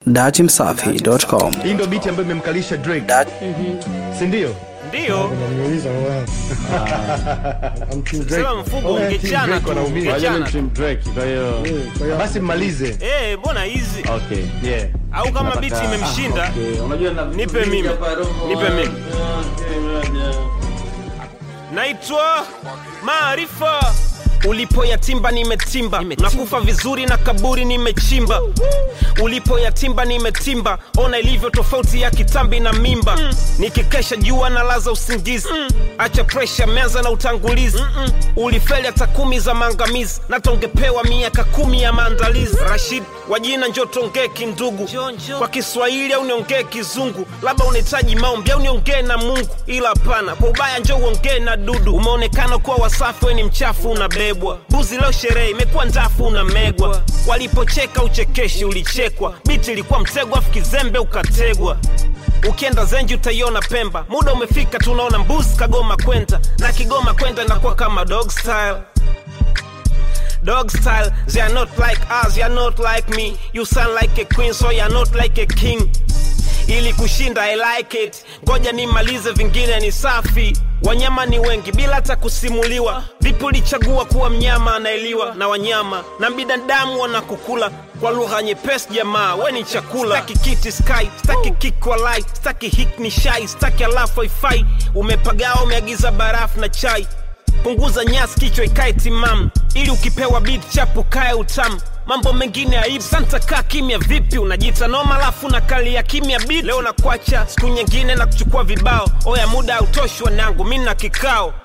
Datimsafi.com. Hii ndio biti ambayo imemkalisha Drake, Dat- si ndio? Ndio, Unaniuliza wewe. I'm Team Drake. sema mfugo Oh, yeah, ungechana Team tu, Drake wanaumia. ungechana tu. Team Drake, kwa hiyo Eh, kwa hiyo Basi mmalize. Eh, mbona hizi okay. Yeah. au kama Nataka- biti imemshinda Okay, unajua na Nipe mimi. Nipe mimi. naitwa Maarifa. Ulipoyatimba nimetimba, nakufa vizuri na kaburi nimechimba. Ulipoyatimba nimetimba, ona ilivyo tofauti ya kitambi na mimba. Nikikesha jua na laza usingizi, acha presha, meanza na utangulizi. Ulifeli hata kumi za maangamizi, na tongepewa miaka kumi ya maandalizi. Rashid wa jina njo tongee kindugu, kwa Kiswahili au niongee Kizungu, labda unahitaji maombi au niongee na Mungu, ila hapana, kwa ubaya njo uongee na dudu. Umeonekana kuwa wasafi, we ni mchafu, unabebwa buzi. Leo sherehe imekuwa ndafu, unamegwa. Walipocheka uchekeshi, ulichekwa. Biti ilikuwa mtego, afu kizembe ukategwa. Ukienda Zenji utaiona Pemba, muda umefika, tunaona mbuzi kagoma kwenda na Kigoma kwenda inakuwa kama dog style dog style. They are not like us, you are not like me. You sound like a queen, so you are not like a king. Ili kushinda I like it, ngoja nimalize, vingine ni safi. Wanyama ni wengi bila hata kusimuliwa. Vipi ulichagua kuwa mnyama anaeliwa na wanyama na binadamu wanakukula kwa lugha nyepesi? Jamaa we ni chakula. Staki kiti sky, staki kick walai, staki hik ni shai, staki alafu haifai. Umepagawa, umeagiza barafu na chai punguza nyasi kichwa ikae timamu ili ukipewa beat chapu kae utamu mambo mengine aibu santa kaa kimya vipi unajiita noma alafu na kali ya kimya beat leo nakwacha siku nyingine na kuchukua vibao oya muda hautoshi wanangu mi na kikao